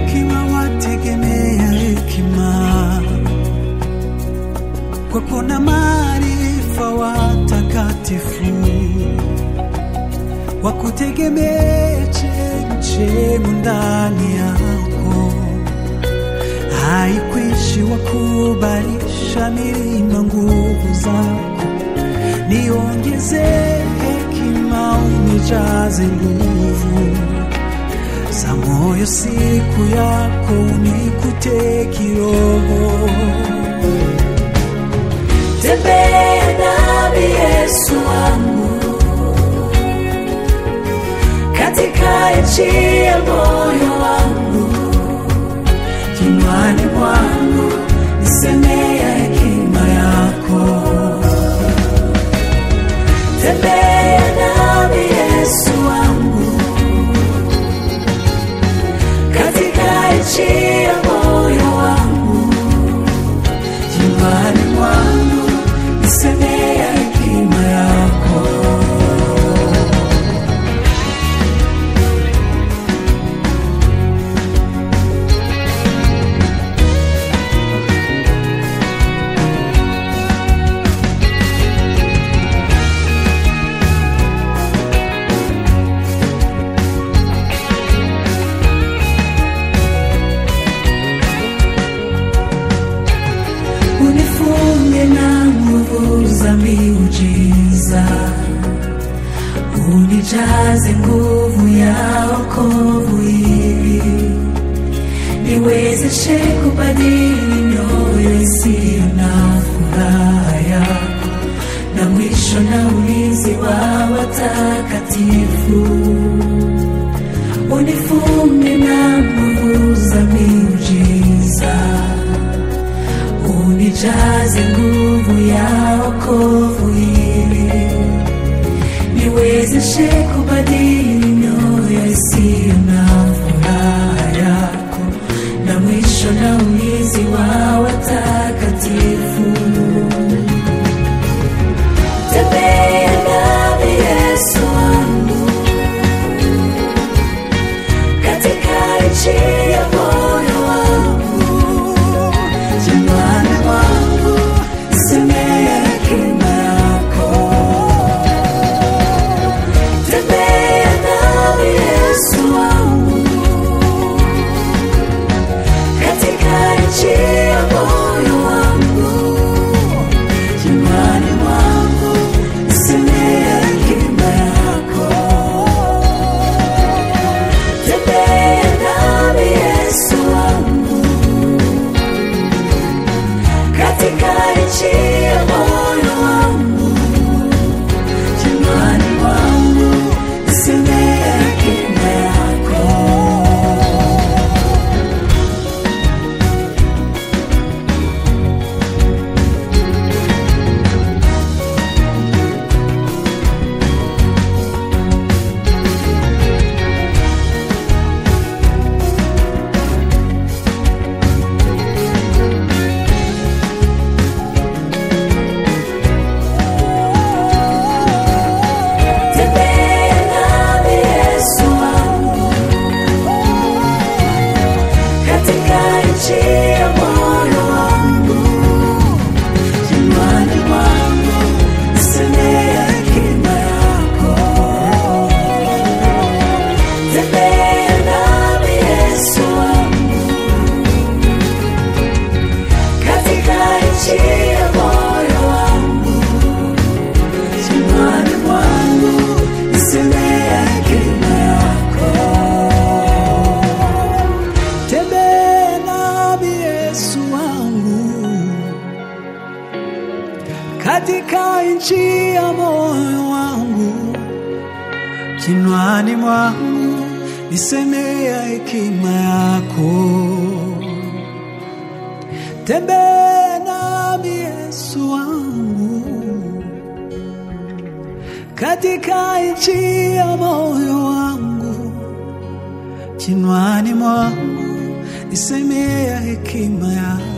hekima wategemea hekima, kwa kuna maarifa watakatifu wakutegemea chemchemu ndani yako, haikwishi wakubalisha milima nguvu zako, niongeze hekima unijaze nguvu za moyo siku yako unikute kiroho. Tembea nami Yesu wangu katika nchi ya moyo wangu, kinywani mwangu nisemea hekima yako. Tembea nami Yesu wangu katika nchi ya moyo wangu, kinywani mwangu nisemea hekima yako. unifunge na nguvu za miujiza, unijaze nguvu ya wokovu ili niwezeshe kubadili mioyo isiyo na furaha yako, na mwisho na ulinzi wa watakatifu unifunge na nguvu za miujiza unijaze nguvu ya wokovu ili niwezeshe kubadili mioyo isiyo na furaha yako, na mwisho na ulinzi wa watakatifu. Tembea nami Yesu wangu katika nchi ya moyo wangu Nyumbani mwangu nisemea hekima yako. Tembea nami Yesu wangu katika nchi ya moyo wangu. Nyumbani mwangu nisemea hekima yako. Tembea nami Yesu wangu katika nchi ya moyo wangu, kinywani mwangu nisemea hekima yako. Tembea nami Yesu wangu katika nchi ya moyo wangu, kinywani mwangu nisemea hekima yako. Tembea nami Yesu wangu katika nchi ya moyo wangu kinywani mwangu nisemea hekima yako. Tembea nami Yesu wangu katika nchi ya moyo wangu, kinwani mwangu nisemea hekima yako. Tembea nami Yesu wangu katika nchi ya moyo wangu, kinwani mwangu nisemea hekima yako.